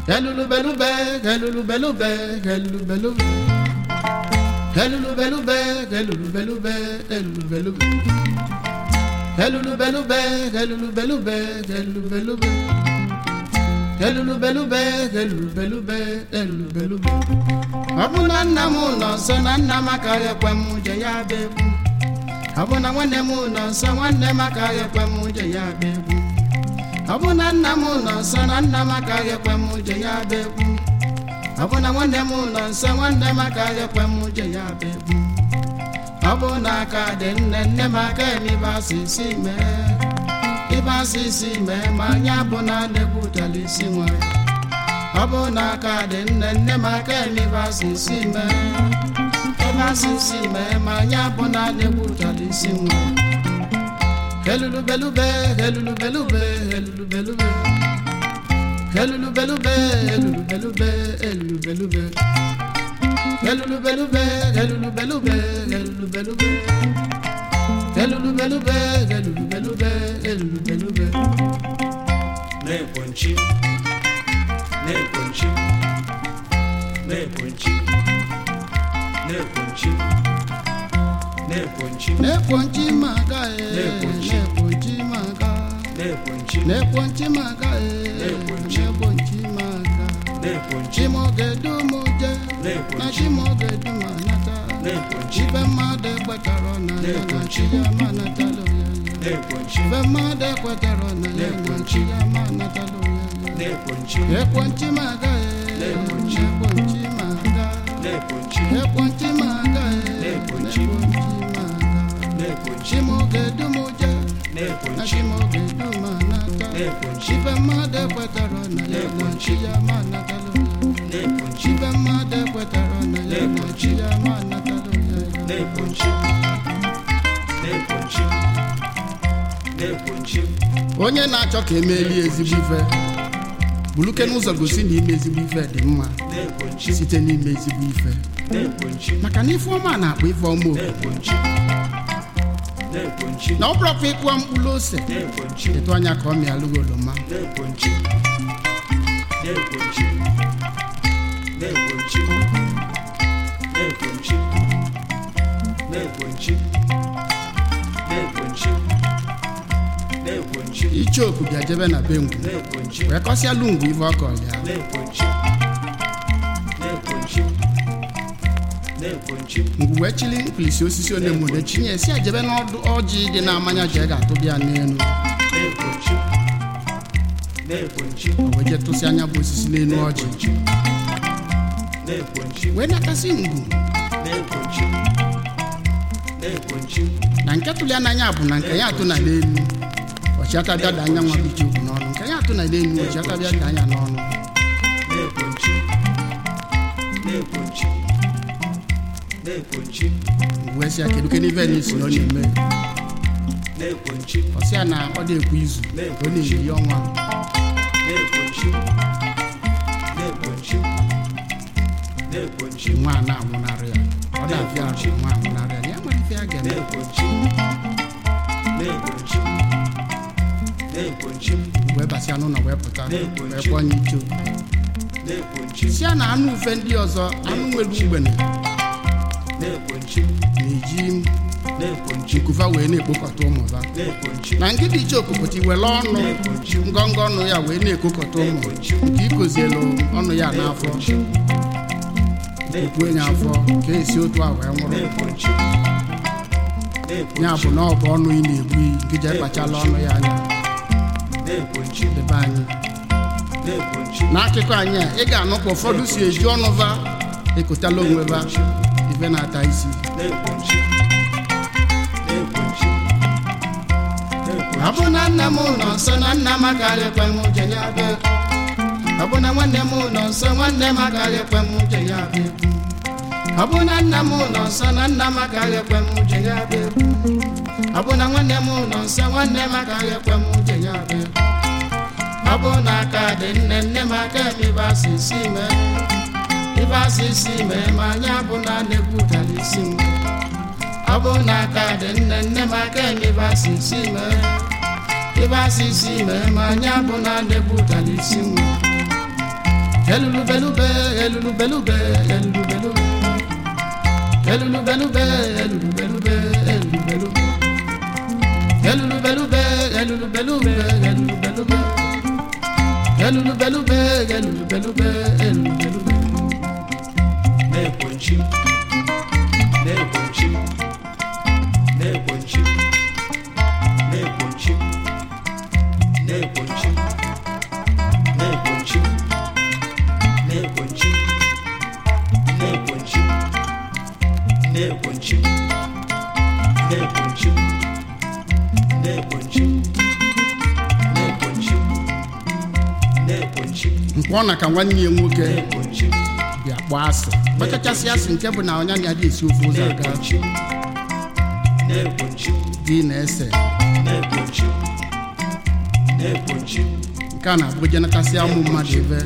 Helulubelube, helulubelube, helulubelube. Helulubelube, helulubelube, helulubelube. Helulubelube, helulubelube, helulubelube. Helulubelube, helulubelube, helulubelube. Ọ bụ na nna m nọ nso na nna m agaghị ekwe m je ya bụ egwu. Ọ bụ na nwanne m nọ nso nwanne m agaghị ekwe m je ya bụ egwu. Ọ bụ na nna m nọ nso na nna m agaghị ekwe m je ya bụ egwu. Ọ bụ na nwanne m nọ nso nwanne m agaghị ekwe m je ya bụ egwu. Ọ bụ na aka dị nne nne m aka emibe asịsị mee. Ibe asịsị mee ma anyị abụ na na-ekwutala isi nwere. Ọ bụ na aka dị nne nne m aka emibe asịsị mee. Ibe asịsị mee ma anyị abụ na na-ekwutala isi nwere. Helulubelube, helulubelube, helulubelube. Helulubelube, helulubelube, helulubelube. Helulubelube, helulubelube, helulubelube. Helulubelube, helulubelube, helulubelube. na-ekwenchi na-ekwenchi na-ekwenchi na-ekwenchi na-ekwenchi Nekponchi maka e, Nekponchi. nekponchi maka. na-ekwenchi Nekponchi maka e, Nekponchi. nekponchi maka. na-ekwenchi Chimogedu muje, na Nekponchi. chimogedu manata. na-ekwenchi Ibe mmadụ ekwetarọ na ya na Nekponchi. chi ya manatalo ya ya. na-ekwenchi Ibe mmadụ ekwetarọ na ya na Nekponchi. chi ya manatalo ya ya. na-ekwenchi Ekponchi maga e, Nekponchi. nekponchi maga. na-ekwenchi Ekponchi maga e, Nekponchi. nekponchi maga. na-ekwenchi Chimogedu muje, na na-ekwenchi chimogedu manata. na-ekwenchi Ibe mmadụ ekwetarọ na ya na chi ya manatalo ya ya. na-ekwenchi Ibe mmadụ ekwetarọ na ya na chi ya manatalo ya ya. na-ekwenchi na-ekwenchi na-ekwenchi onye na-achọ ka emelie ezigbo ife buluke n'ụzọ gosi na ime ezigbo ife dị mma na-ekwenchi site n'ime ezigbo ife na-ekwenchi maka na ife ọma na-akpọ ife ọma oku na-ekwenchi na-ekwenchi na ọ bụrụkwa ịkụwa mkpụrụ ose na-ekwenchi etu anya ka ọ mịalụghị oroma na-ekwenchi na-ekwenchi na-ekwenchi na-ekwenchi na-ekwenchi na-ekwenchi na-ekwenchi icheoku bịa jebe na be ngwu na-ekwenchi wee kọsịalụ ngwu ife ọkọ ya na-ekwenchi na-ekwenchi na-ekwenchi ngwu wee chili mkpirisi osisi onemone chinye si ejebe n'ọdụ ọjị dị na-amanya ji ga-atụbịa n'elu na-ekwenchi na-ekwenchi o wee je tụsị anya bụ osisi n'elu ọjị na-ekwenchi wee nakasị ngwu na-ekwenchi na-ekwenchi na nke tụli n'anya bụ na nke ya atụ na n'elu ọchịata bịa da anya nwa bụ icheoku n'ọnụ nke ya atụ na n'elu ọchịata bịa da anya n'ọnụ na-ekwenchi na-ekwenchi na-ekwenchi wee sị ya kedu ke n'ife na isi na ọ na-eme na-ekwenchi ọ sị ya na ọ dị-ekwu izu ka ọ na-eri ọnwa na-ekwenchi na-ekwenchi na-ekwenchi nwa a na-anwụnarị ya ọ na-afịa arụ nwa anwụnarị ya na ya nwere ife ya ga-eme na-ekwenchi na-ekwenchi na-ekwenchi wee basịa n'ụlọ wee pụta Na-ekwenchi. wee kpọọ nye icho na-ekwenchi si ya na anụ ufe ndị ọzọ anụ nwere ugbene na-ekwenchi na-eji na-ekwenchi nkufa wee na-ekpokọta ụmụva na-ekwenchi na nkịta iche okpokọta iwere ọnụ na-ekwenchi ngọngọ ọnụ ya wee na-ekokọta ụmụ na-ekwenchi nke ikozielu ọnụ ya n'afọ kwuo ya afọ ka esi otu a wee nwụrụ na-ekwenchi ya bụ na ọ bụ ọnụ ị na-egbu iyi nke ji ekpachala ọnụ ya anya na-ekwenchi ebe anyị na-ekwenchi n'akụkọ anyị a ị ga-anụ ka ụfọdụ si eji ọnụ va ekotala onwe va ife na-ata isi na-ekwenchi na-ekwenchi ọ bụ na nna m nọ nso na nna m agaghị ekwe m je ya bịa ọ bụ na nwanne m nọ nso nwanne m agaghị ekwe m je ya bịa ọ bụ na nna m nọ nso na nna m agaghị ekwe m je ya bịa ọ bụ na nwanne m nọ nso nwanne m agaghị ekwe m je ya bịa ọ bụ na aka dị nne nne m aka m ibe asịsị mee ibe asịsị mee ma anyị abụ na na-ekwutala isi m ọ bụ na aka dị nne nne m aka m ibe asịsị mee ibe asịsị mee ma anyị abụ na na-ekwutala isi m elulubelube elulubelube elulubelube elulubelube elulubelube elulubelube elulubelube elulubelube elulubelube elulubelube elulubelube elulubelube na-egbochi na-egbochi na-egbochi na-egbochi na-egbochi na-egbochi na-egbochi na-egbochi na-egbochi na-egbochi na-egbochi na-egbochi na-egbochi mkpọ na ka nwanne ya nwoke na-egbochi bịa kpọọ asị kpachachasị asị nke bụ na ọnya na-adị esi ofe ụzọ aga na-egbochi na-egbochi gị na-ese na-egbochi na-egbochi nke a na-abụ jenatasị ụmụ mmadụ ebe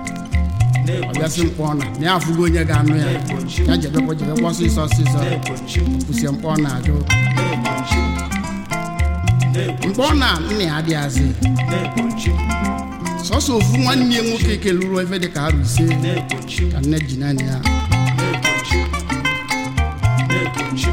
ọ bịasị mkpọ na na ya afụgo onye ga-anụ ya ya jebekwa jebekwa ọsịsọ ọsịsọ na-egbochi kwụsie mkpọ na-ajụ na-egbochi mkpọ na nna ya adịghazị na-egbochi sọsọ ofu nwanne ya nwoke keluru ebe dị ka arụ ise na-egbochi ka nne ji naanị ya na-egbochi na-egbochi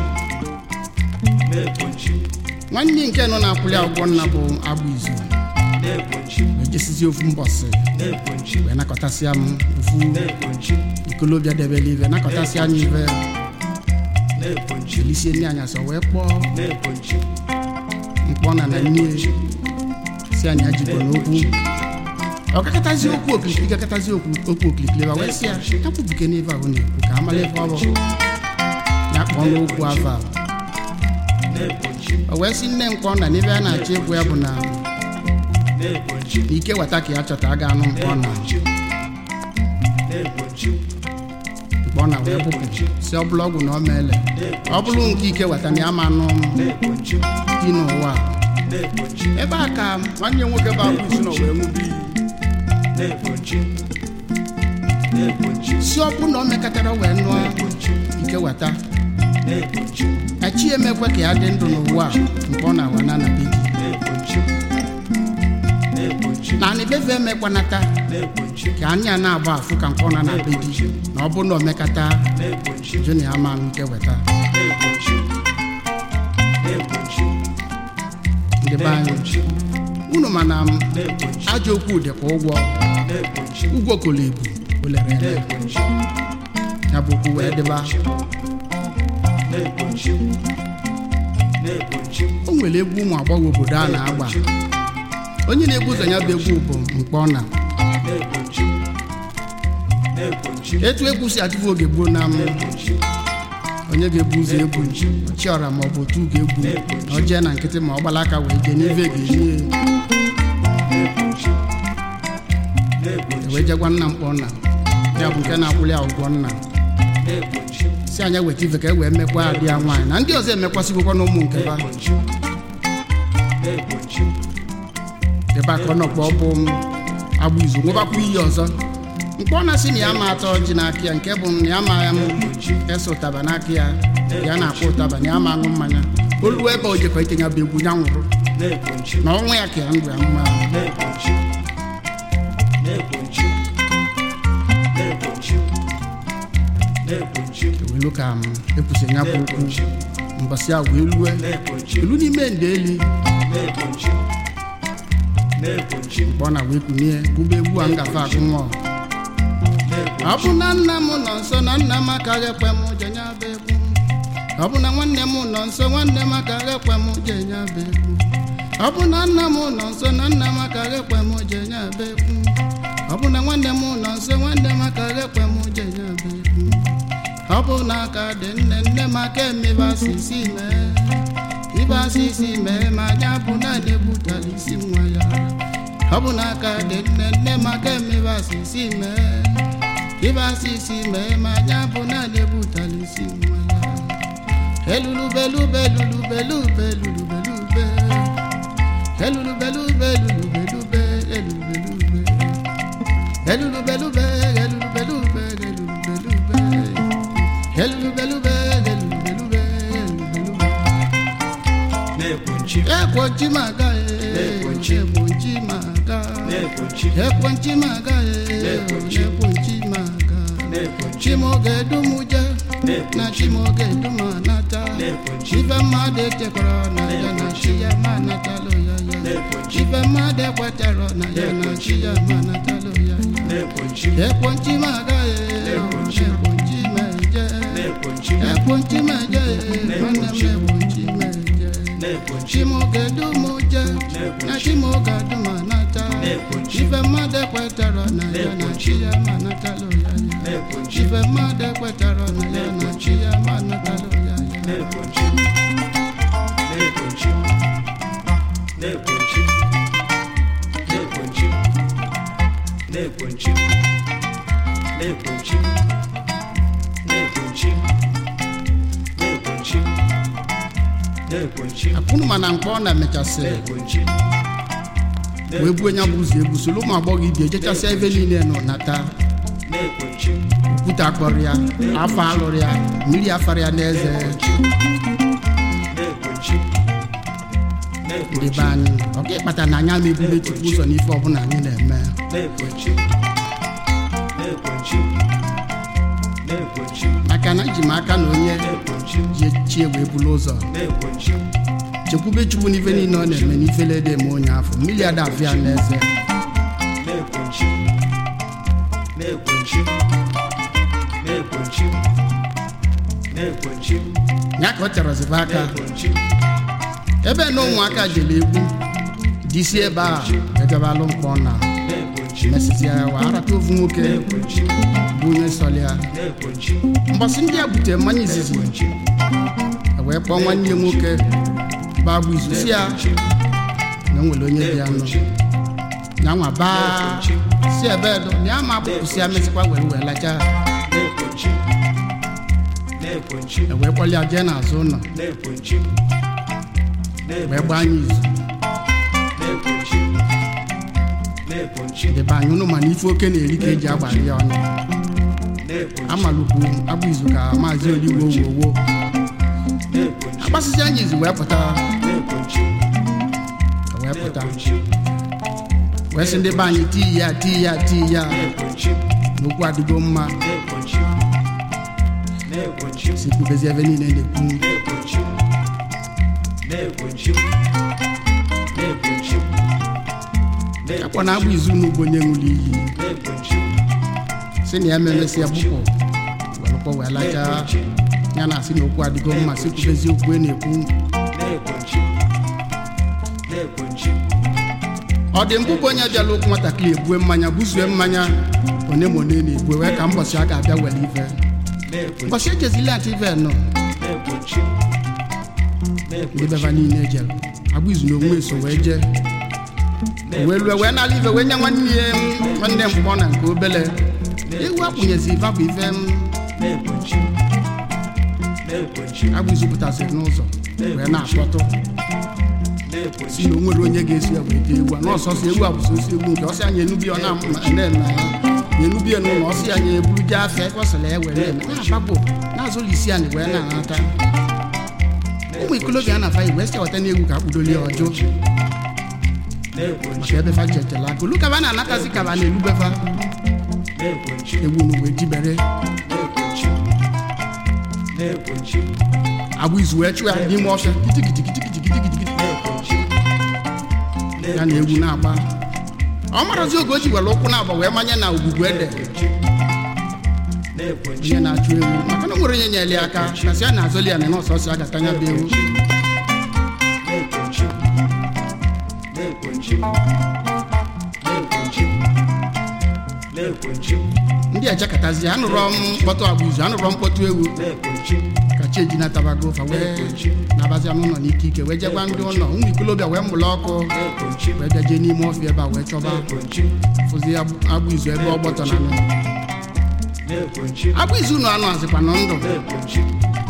na-egbochi nwanne nke nọ na-akwụli akwụkwọ nna bụ agbụ izu na-egbochi wee jesizi ofu mbọsị na-egbochi wee nakọtasịa m ofu na-egbochi ikolobịa debere ive nakọtasịa anya ive na-egbochi jelisie nne anya sọ wee kpọọ na-egbochi mkpọ na na nne si anya jikwa n'okwu ọ gakọtazi okwu okirikiri gakọtazi okwu okwu okirikiri ebe a wee sị ya ya kwubuke n'ive ahụ na-ekwu ka amala ife ọ bụ ya kpọọ n'okwu ava na-egbochi o wee sị nne mkpọ na n'ibe a na-achọ ịgwụ ya bụ na na-egbochi na ike weta ka ya chọta a ga-anụ mkpọ na na-egbochi na-egbochi mkpọ na wee bụpụ si ọ bụla ọgwụ na ọ meele ọ bụrụ nke ike weta na ya ma anụ na-egbochi dị n'ụwa na-egbochi ebe a ka nwanne ya nwoke bụ agbụ isi na o wee ṅụbụ iyi na-egbochi na-egbochi si ọ bụ na o mekọtara wee nụọ na-egbochi ike weta na-egbochi echi emekwe ka ya dị ndụ n'ụwa a mkpọ na awa na anabe gị na-egbochi na-egbochi na anịbefe emekwanata na-egbochi ka anya na-agba afụ ka mkpọ na anabe gị na ọ bụ na omekata na-egbochi jụ na ya ma nke weta na-egbochi na-egbochi ndị be anyị na-egbochi unu mana m na-egbochi ajọ okwu dịkwa ụgwọ na-egbochi ụgwọ kolo ebu olere ele na-egbochi ya bụ okwu wee dịba na-egbochi na-egbochi o nwere egwu ụmụ agbọghọ obodo a na-agba onye na-egwu ụzọ ya bụ egwu bụ mkpọ na na-egbochi na-egbochi etu egwu si adịbụ oge gboo na m na-egbochi onye ga-ebu ụzọ egwu chiọra ma ọ bụ otu ga-egwu na ọ jee na nkịtị ma ọ gbala aka wee jee n'ive ga-enye na-egbochi na-egbochi wee jegwa nna mkpọ nna ya bụ nke na-akwụli ya ụgwọ nna na-egbochi si anya weta ife ka e wee mekwa adị ya nwaanyị na ndị ọzọ emekwasịgokwa na ụmụ nke ba na-egbochi na-egbochi ebe a ka ọ nọkwa ọ bụ agbụ izu nwebakwa iyi ọzọ mkpọ na si na ya ma atọ ọjị n'aka ya nke bụ na ya ma ya m ese ụtaba n'aka ya ya na-akpọ ụtaba na ya ma aṅụ mmanya olu ebe o jekọ ike ya bụ egwu ya nwụrụ na-egbochi na ọnwa ya ka ya ndụ ya mma na-egbochi na-egbochi na-egbochi na-egbochi ewelu ka m ekwusi ya bụ okwu na-egbochi mbọsị a wee lue na-egbochi elu n'ime ndeli na-egbochi na-egbochi mkpọ na wee kunie bụba egwu a ngafe agụ nwa ọ bụ na nna m nọ nso na nna m agaghị ekwe m je nya bụ egwu ọ bụ na nwanne m nọ nso nwanne m agaghị ekwe m je nya bụ egwu ọ bụ na nna m nọ nso na nna m agaghị ekwe m je nya bụ egwu ọ bụ na nwanne m nọ nso nwanne m agaghị ekwe m je nya bụ egwu ọ bụ na aka dị nne nne m aka emebe asịsị mee ibe asịsị mee ma anya bụ na na-egbutara isi nwa ya ọ bụ na aka dị nne nne m aka emebe asịsị mee ibe asịsị mee ma anya bụ na na-egbutara isi nwa ya elulubelube elulubelube elulubelube elulubelube elulubelube elulubelube elulubelube elulubelube elulubelube elulubelube elulubelube elulubelube na-egbochi egbochi maga Na-egbochi. egbochi maga na-ekwenchi ekwenchi m agaghị Na-ekwenchi. ekwenchi m aga na-ekwenchi chimoge dumuje na na-ekwenchi chimoge dum anata na-ekwenchi ife mmadụ echekwara na ya na chi ya ma natalụ ya ya na-ekwenchi ife mmadụ ekwetara na ya na chi ya ma natalụ ya ya na-ekwenchi ekwenchi m agaghị Na-ekwenchi. ekwenchi m eje na-ekwenchi ekwenchi m eje nwanne m ekwenchi m eje na-ekwenchi chimoge dumuje na chimoge dum anata Na-ekwenchi. ife mmadụ ekwetara na ya na chi ya ma natalụ ya ya na-ekwenchi ife mmadụ ekwetara na ya na chi ya ma natalụ ya ya na-ekwenchi na-ekwenchi na-ekwenchi na-ekwenchi na-ekwenchi na-ekwenchi na-ekwenchi na-ekwenchi na-ekwenchi akwụnụ mana mkpọ ọ na-emechasị na-ekwenchi wee buo nya bụ ụzọ egwu soro ụmụ agbọghọ ibi ejechasịa ebe niile nọ nata na-ekwenchi okwute akpọrọ ya afọ alụrụ ya mmiri afara ya n'eze na-ekwenchi ndị be anyị ọ ga ịkpata na anya ma ebube chukwu ụzọ n'ife ọbụla anyị na-eme na-ekwenchi na-ekwenchi na-ekwenchi maka na eji m aka na onye na-ekwenchi ji chie wee bulu ụzọ na-ekwenchi chekwube chukwu n'ife niile ọ na-eme n'ifele dị eme onye afọ mmiri ada afụ ya n'eze na-ekwenchi na-ekwenchi na-ekwenchi na-ekwenchi ya ka ọ chọrọzibe aka na-ekwenchi ebe na ụmụaka jere egwu disi ebe a ejebalụ mkpọ na na-ekwenchi mesịsịa ya wa arata ofu nwoke na-ekwenchi bụ onye sọrọ ya na-ekwenchi mbọsị ndị a butere mmanya izizi na-ekwenchi e wee kpọọ nwanne ya nwoke bụ agbụ izu si ya na o nwere onye dị ya nọ na-ekwenchi ya nwa baa si ebe edo na ya ma agbụpụsị ya mesịkwa were wee lacha na-ekwenchi na-ekwenchi e wee kpọlị ya jee n'azụ ụlọ na-ekwenchi wee gbaa anya izu na-ekwenchi na-ekwenchi debe anya ụnụ mana ife oke na-eri ka eji agbari ya ọnụ na-ekwenchi amalụkwu agbụ izu ka maazị oligbo wowo na-ekwenchi agbasịsị anya izu wee pụta na-ekwenchi wee pụta na-ekwenchi wee sị ndị be anyị tii ya tii ya tii ya na-ekwenchi n'okwu adịgo mma na-ekwenchi na-ekwenchi si kwubezi ebe niile na-ekwu na-ekwenchi na-ekwenchi na-ekwenchi akpọ na agbụ izu n'ugbo onye ṅụrụ iyi na-ekwenchi si na ya memesịa gbupụ welụkpọ wee lacha na-ekwenchi ya na asị na okwu adịgo mma si kwubezi okwu e na-ekwu na-ekwenchi na-ekwenchi ọ dị mbụ bụ onye bịala okwu nwatakịrị ebue mmanya buzue mmanya one ma one na-ebue wee ka mbọsị a ga-abịa were ife na-ekwenchi mbọsị ejezili atụ ife nọ na-ekwenchi ndị beba niile ejere agbụ izu na onwe so wee jee wee lue wee nala ife wee nye nwanne ya nwanne mkpọ na nke obele ewu akpụnyezi ife bụ ife m na-ekwenchi na-ekwenchi agbụ izu pụtasịrị n'ụzọ wee na-akpọtụ na-ekwenchi si na o nwere onye ga-esi ya wee dee ewu a n'ọsọsọ ewu a bụsọ osi ewu nke ọsị anya enubi ọ na-eme ya na-enubi ya n'ụlọ ọsị anya eburu jee afịa ebe ọ sịrị ya were eme na-agbapụ na-azụlụ isi anyị wee na-anata ụmụ ikolobịa a na-afa wee sị weta n'egwu ka akpụdoli ya ọjụ na-ekwenchi maka ebe fa jetela aka olu kaba na-anatazi kaba na-elubefa na-ekwenchi ewu nu wee jibere na-ekwenchi na-ekwenchi agbụ izu wee chụọ ya n'ime ọfịa kitikitikitikitikitikitikiti na-ekwenchi ya na egwu na-agba ọ marazi oge o ji were ụkwụ na-agba wee manye na ogwugwu ede na-ekwenchi ihe na-achụ ewu maka na o nwere onye nyere ya aka kasị a na-azọli ya na nọọsụ a ga-atanya bụ ewu na-ekwenchi na-ekwenchi na-ekwenchi na-ekwenchi ndị ejekatazi anụrọ m mkpọtụ agbụ izu anụrọ mkpọtụ ewu na-ekwenchi ka cheji natabago fa wee nabazia n'ụlọ n'ike ike wee jegwa ndị ụlọ ụmụ ikolobịa wee mụrụ ọkụ na-ekwenchi wee bịa jee n'ime ọfịa ebe a wee chọba na-ekwenchi fụzi agbụ agbụ izu ebe ọ gbọtọ na nụ na-ekwenchi agbụ izu nọ anụ azịkwa nọ ndụ na-ekwenchi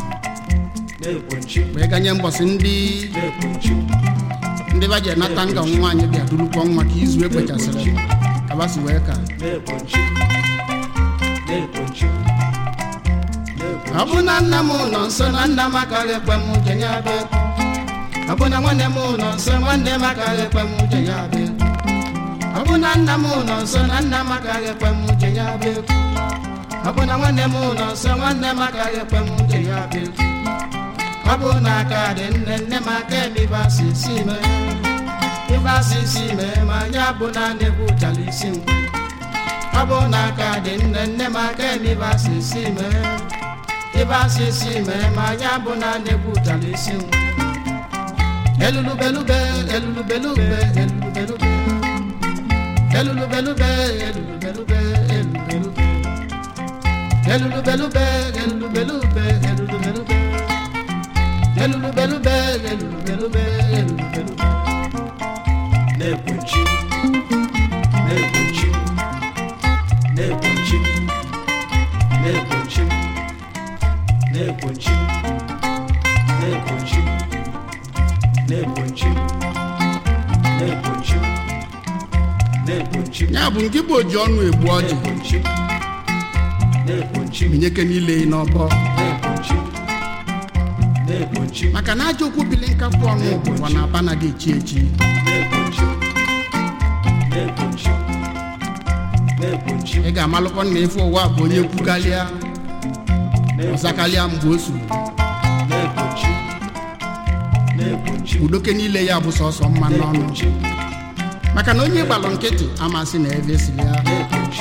na-ekwenchi wee ganye mbọsị ndị na-ekwenchi ndị ba ji enata nga nwaanyị bịa durukwa nwa ka izu ekwechasịrị kabasi wee ka na-ekwenchi na-ekwenchi ọ bụ na nna m nọ nso na nna m agaghị ekwe m uche ya bịa ọ bụ na nwanne m nọ nso nwanne m agaghị ekwe m uche ya bịa ọ bụ na nna m nọ nso na nna m agaghị ekwe m uche ya bụ ekwu ọ bụ na nwanne m nọ nso nwanne m agaghị ekwe m uche ya bụ ekwu ọ bụ na aka dị nne nne m aka eme ibe asị si mee ibe asị si mee ma ya bụ na na-egwu ụchala isi m ọ bụ na aka dị nne nne m aka eme ibe asị si mee ibe asị si mee ma ya bụ na na-egwu ụchala isi m elulubelube elulubelube elulubelube elulubelube elulubelube elulubelube elulubelube elulubelube elulubelube elulubelube elulubelube elulubelube na-ekpuchi na-ekpuchi na-ekpuchi na-ekpuchi na-ekpuchi na-ekpuchi na-ekpuchi na-ekpuchi na-ekpuchi ya bụ nke bụ oji ọnụ egbu ọjị na-ekpuchi na-ekpuchi minyeke niile n'ọbọ na-ekpuchi na-ekpuchi maka na ajọ okwu bili nkapụ ọnụ bụkwa na aba naghị echi echi na-ekpuchi na-ekpuchi na-ekpuchi ị ga-amalụkwa na efe ụwa bụ onye kwukalịa ọzakalịa mgbe o suru na-ekpuchi na-ekpuchi udoke niile ya bụ sọsọ mma n'ọnụ na-ekpuchi maka na onye gbalụ nkịtị amasị na ebe siri ya na-ekpuchi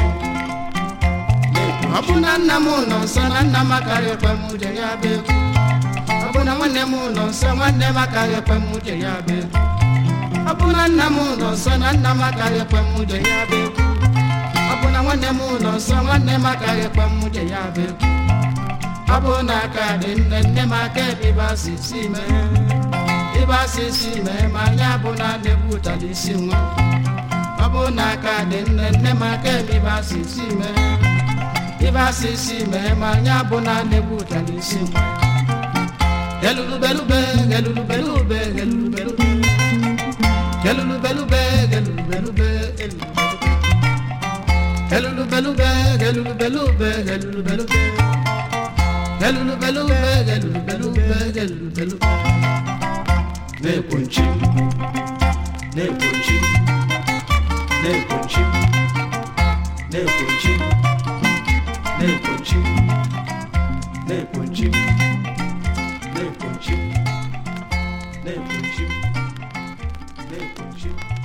ọ bụ na nna m nọ nso na nna m agaghị ekwe m uche ya bụ ekwu ọ bụ na nwanne m nọ nso nwanne m agaghị ekwe m uche ya bụ ekwu ọ bụ na nna m nọ nso na nna m agaghị ekwe m uche ya bụ ekwu ọ bụ na nwanne m nọ nso nwanne m agaghị ekwe m uche ya bụ ekwu ọ bụ na aka dị nne nne m aka ebe ịba si si mee ịba si si mee ma ya bụ na na-egbu ụtara isi nwa ọ bụ na aka dị nne nne m aka ebe ịba si si mee ibe asị isi mee ma anya bụ na na-egbu ụtara isi m gelulubelube gelulubelube gelulubelube gelulubelube gelulubelube gelulubelube gelulubelube gelulubelube gelulubelube gelulubelube gelulubelube na-ekpuchi na-ekpuchi na-ekpuchi na-ekpuchi na-ekpuchi na-ekpuchi na-ekpuchi na-ekpuchi na-ekpuchi